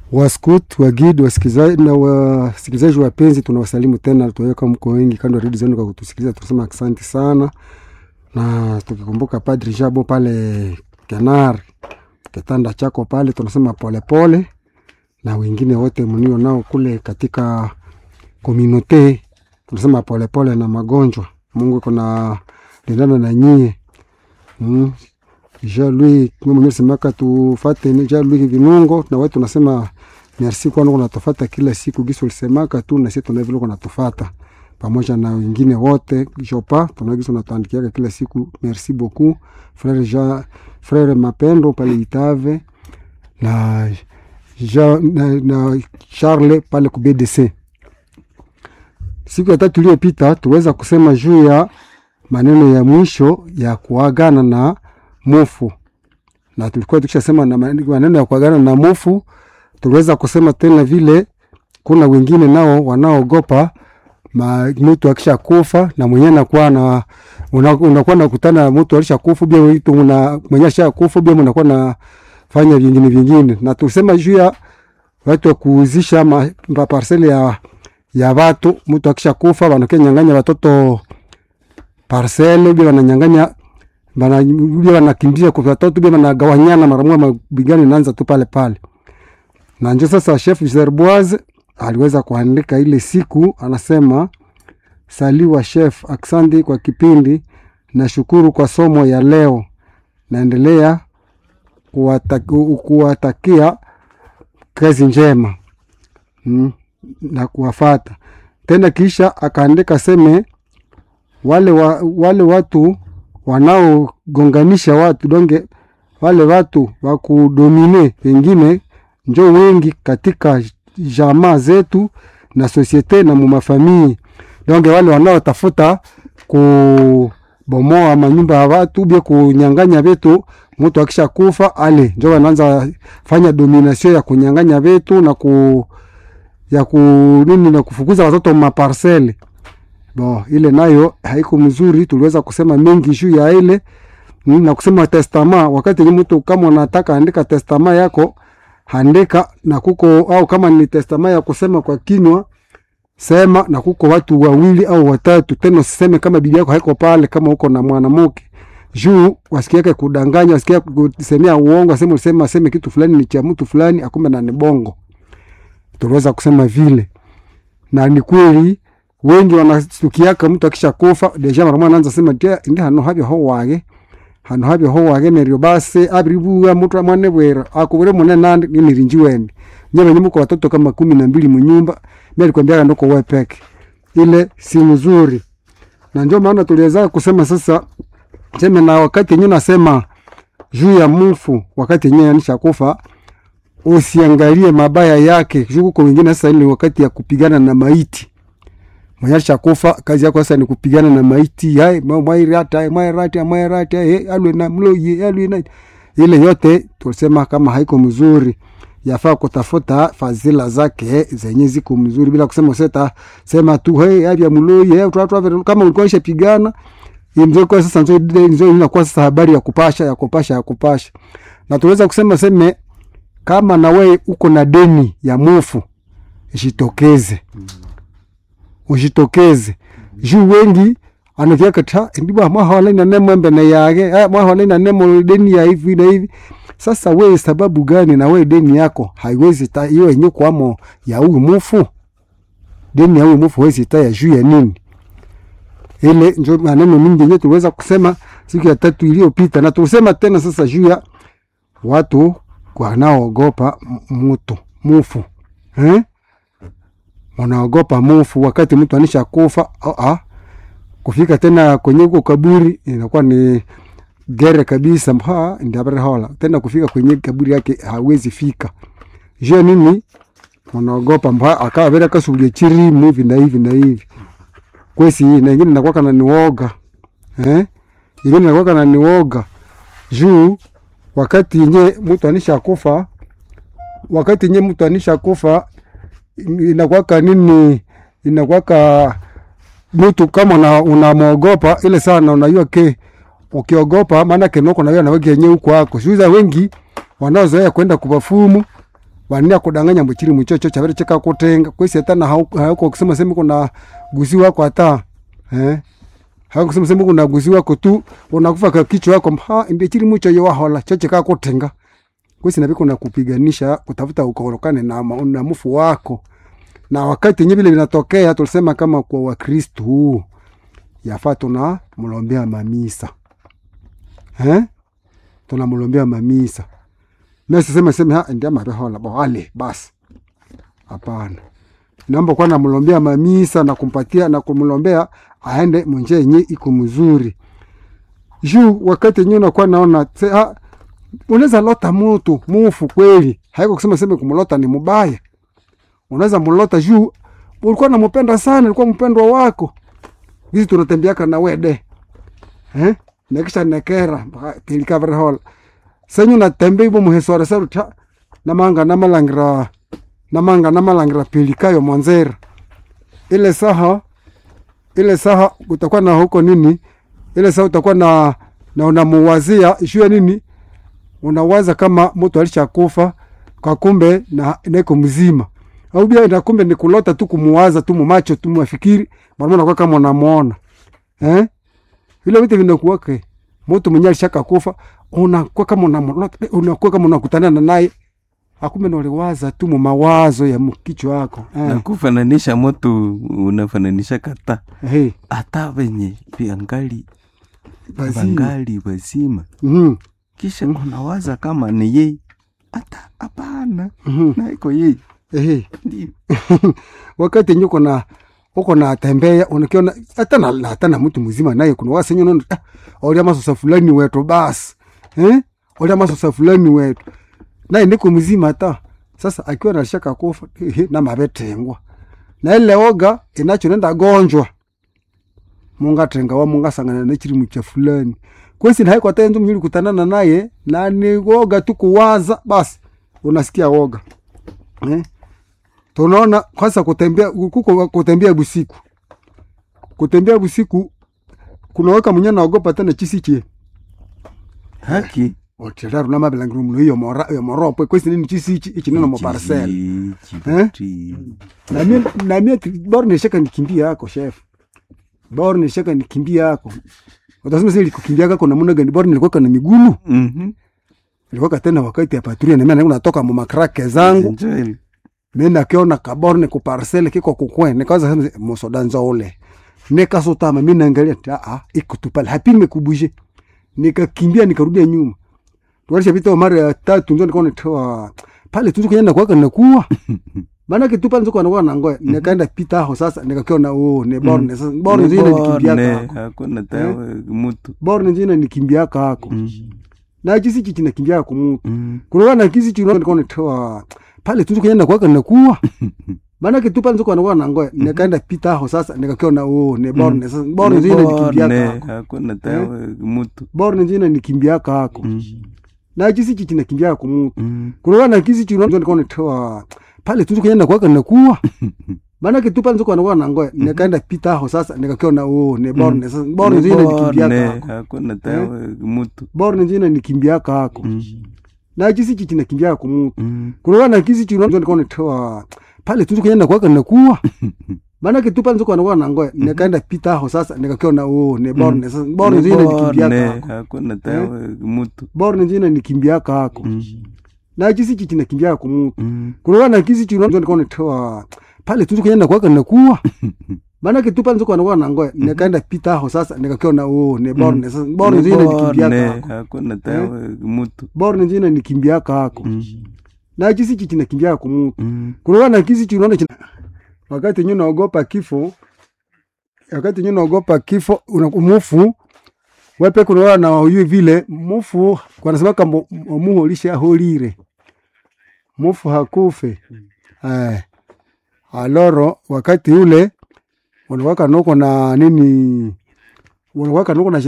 Waskut, wagid, wasikilizaji na wasikilizaji wapenzi, tunawasalimu tena, tuweka mko wengi kando ya redio zenu kwa kutusikiliza, tunasema asante sana, na tukikumbuka Padri Jabo pale Kenar kitanda chako pale, tunasema polepole pole, na wengine wote mnio nao kule katika komunote, tunasema polepole pole na magonjwa. Mungu kuna lindana na nyie mm. Jean-Louis mwenyewe semaka tufate ni Jean-Louis Vinungo na wewe tunasema merci kwa nini unatufata kila siku giso ulisemaka tu na sisi tunavyo kunatufata pamoja na wengine wote Jopa tunagiso natuandikia kila siku merci beaucoup frère Jean frère Mapendo pale Itave na Jean, na, na Charles pale ku BDC. Siku ya tatu iliyopita tuweza kusema juu ya maneno ya mwisho ya kuagana na mufu na tulikuwa tukishasema na maneno ya kuagana na mufu. Tuliweza kusema tena vile kuna wengine nao wanaogopa mtu akisha kufa na mwenyewe nakuwa na unakuwa una nakutana na mtu alisha kufa bia mtu una mwenyewe asha kufa bia mnakuwa na fanya vingine vingine, na tusema juu ya watu wa kuuzisha ma parcele ya ya watu. Mtu akisha kufa wanakia nyang'anya watoto parcele bia wananyang'anya bana bia wanakimbia kwa watoto bia wanagawanyana mara moja, mabigano inaanza tu pale pale. Na ndio sasa chef Zerboise aliweza kuandika ile siku, anasema saliwa chef, aksandi kwa kipindi, nashukuru kwa somo ya leo, naendelea kuwatakia kazi njema mm, na kuwafata tena. Kisha akaandika seme wale, wa, wale watu wanaogonganisha watu donge wale watu wa kudomine wengine njo wengi katika jamaa zetu na sosiete na mumafamii donge wale wanaotafuta kubomoa manyumba ya watu bia kunyanganya vitu. Mtu akisha kufa ale njo wanaanza fanya domination ya kunyanganya vitu na ku ya ku nini na kufukuza watoto maparcele Bo, ile nayo haiko mzuri. Tuliweza kusema mengi juu ya ile na kusema testama. Wakati ni mtu kama unataka andika testama yako andika na kuko, au kama ni testama ya kusema kwa kinywa sema na kuko watu wawili au watatu, tena usiseme kama bibi yako haiko pale, kama uko na mwanamke juu wasikiake kudanganya, wasikia kusemea uongo, aseme usema aseme kitu fulani ni cha mtu fulani, akumbe na ni bongo. Tuliweza kusema vile na ni kweli wengi wanasukiaka mtu akisha kufa deja mara mwana anza sema dia ndi hano habyo ho wage hano habyo ho wage neryo base abiribuwa mtu mwane bwera akubure mune nandi ni nirinji wende nyama nyimu kwa watoto kama kumi na mbili munyumba mimi alikwambia ndoko wewe peke ile si mzuri na ndio maana tuliweza kusema sasa sema na wakati yenyewe nasema juu ya mufu wakati yenyewe anisha kufa usiangalie mabaya yake juu kwa wengine sasa ile wakati ya kupigana na maiti mwenye kufa kazi yako sasa ni kupigana na maiti hai mwairata mwairata mwairata eh alwe na mloye alwe na ile yote tulisema kama haiko mzuri, yafaa kutafuta fadhila zake zenye ziko mzuri, bila kusema seta sema tu hey avya mloye hey, tu kama ulikuwa ishapigana imzo kwa sasa nzo nzo inakuwa sasa habari ya kupasha ya kupasha ya kupasha, na tuweza kusema seme kama na wewe uko na deni ya mufu jitokeze mm ujitokeze juu wengi anavyaka ta ndiba mwahola na nemo mbele yake ah mwahola na nemo deni ya hivi na hivi. Sasa we sababu gani na we deni yako haiwezi ta hiyo yenyewe kwamo ya huyu mufu deni ya huyu mufu haiwezi ta ya juu ya nini? Ile ndio maneno mingi yenyewe tuliweza kusema siku ya tatu iliyopita, na tusema tena sasa juu ya watu wanaoogopa mtu mufu eh wanaogopa mufu wakati mtu anisha kufa. Oh, ah. Kufika tena kwenye huko kaburi inakuwa ni gere kabisa, mha ndiabare hola tena kufika kwenye kaburi yake hawezi fika. Je, nini wanaogopa mha akawa vile kasubulie chiri hivi na hivi na hivi kwesi, na ingine inakuwa kana niwoga eh, ingine inakuwa kana niwoga juu wakati yenye mtu anisha kufa, wakati yenye mtu anisha kufa inakwaka nini, inakwaka mtu kama unamwogopa ile sana, unajua ke ukiogopa, maana kenoko na wewe na wewe yenyewe huko wako shuza wengi wanaozoea kwenda kubafumu wania kudanganya mbuchiri muchocho chavere cheka kutenga kwesi hata na hauko hauko kusema sema kuna gusi wako hata eh hauko kusema sema kuna gusi wako tu unakufa kwa kichwa wako ha imbe chiri mucho yo wahola choche ka kutenga kwesi na kuna kupiganisha kutafuta ukorokane na, ma- na mufu wako na wakati yenye vile vinatokea tulisema kama kwa wakristu yafaa tuna mlombea mamisa eh tunamlombea mamisa mesisema sema ha ndia mabehola boale basi hapana naomba kwa namlombea mamisa na kumpatia na kumlombea aende munjia yenye iko mzuri juu wakati yenyewe unakuwa naona se, ha, unaweza lota mutu mufu kweli haiko kusema sema kumlota ni mubaya unaweza mlota juu ulikuwa namupenda sana ulikuwa mpendwa wako hizi tunatembeaka na wede eh nekisha nekera pilikavrehola senyu natembe ivo muheswara saruta namanga namalangira namanga namalangira pilikayo monzera ile saha ile saha utakuwa na huko nini ile saha utakuwa na na unamuwazia ishu ya nini unawaza kama mtu alishakufa kwa kumbe na neko mzima au bia na kumbe ni kulota tu kumuwaza tu mumacho tu mwafikiri mara kwa kama unamuona eh vile vitu vinakuwa ke mtu mwenye alishaka kufa unakuwa kama unamlota unakuwa kama unakutana na naye akumbe ndo uliwaza tu mu mawazo ya mkichwa wako na eh. kufananisha moto unafananisha kata hey, hata venye viangali basi vangali wazima mhm kisha unawaza kama ni yeye hata hapana mhm na iko yeye hey. ndio wakati yenye uko na uko na tembea unakiona hata na na- hata na mtu mzima naye kuna wase yenye unaona ah, olia masosa fulani wetu basi eh olia masosa fulani wetu naye niko mzima hata sasa akiwa na shaka kufa ehe, na mabetengwa na ile oga inacho nenda gonjwa mungatenga wa mungasangana na chiri cha fulani kwesi na haiko hata ndu mnyuli kutanana naye na ni woga tu kuwaza basi unasikia woga eh tunaona kwanza kutembea kuko kutembea busiku kutembea busiku kunaweka mwenye naogopa tena chisichie haki otelaru na mabelangiru muno iyo mora iyo moropwe kwesi nini chisichi ichi neno mo parcel Chibuti. na mimi na mimi bora nishaka nikimbia yako chef bora nishaka nikimbia yako utasema sasa kukimbia yako namna gani bora nilikuwa na miguu Mhm. nilikuwa tena wakati ya patrulia na mimi natoka mu makrake zangu Enjoy. mimi nakiona kaborne ku parcel kiko kukwe nikaanza sema musoda nzole nikasutama mimi naangalia ah ah iko tu pale hapi nimekubuje nikakimbia nikarudia nyuma tualisha vita mara ya tatu ndio nikaona toa pale tu kwenye nakuwa na kuwa maana kitu pale nzoko anakuwa na ngoe nikaenda pita hapo sasa nikakiona oh ne borne sasa borne zile nikimbia Borne, kako hakuna tawe mutu borne zile nikimbia kako Mhm. na kisi chichi nakimbia kwa mtu Mhm. kuna na kisi chichi nikaona toa pale tu kwenye nakuwa na kuwa maana kitu pale nzoko anakuwa na ngoe nikaenda pita hapo sasa nikakiona oh ne borne sasa borne zile nikimbia Borne, kako hakuna tawe mutu borne zile nikimbia kako Mhm. na kisi chichi nakimbia kwa mtu Mhm. kuna na kisi chichi nikaona toa pale tu kwenye nakuwa na kuwa maana kitu pale nzoko anakuwa na ngoe nikaenda pita hapo sasa nikakiona oh ne borne sasa borne zile nikimbia Borne, kako hakuna tawe mutu borne zile nikimbia kako Mhm. na kisi chichi nakimbia kwa mtu Mhm. kuna na kisi chichi nikaona toa pale tu kwenye nakuwa na kuwa maana kitu pale nzoko anakuwa na ngoe nikaenda pita hapo sasa nikakiona oh ne borne sasa borne zile nikimbia Borne, kako hakuna tawe mutu borne zile nikimbia kako Mhm. na kisi chichi nakimbia kwa mtu Mhm. kuna na kisi chichi nikaona toa pale tu kwenye nakuwa na kuwa maana kitu pale nzoko anakuwa na ngoe nikaenda pita hapo sasa nikakiona oh ne borne sasa borne zile nikimbia Borne, kako hakuna tawe mutu borne zile nikimbia kako Mhm. na kisi chichi nakimbia kwa mtu Mhm. kuna na kisi chichi unaona kina- wakati nyinyi naogopa kifo wakati nyinyi naogopa kifo una mufu wepe kuna na huyu vile mufu wanasema kama muhu lisha holire mufu hakufe eh aloro wakati ule unawaka nuko na nini unawaka nuko na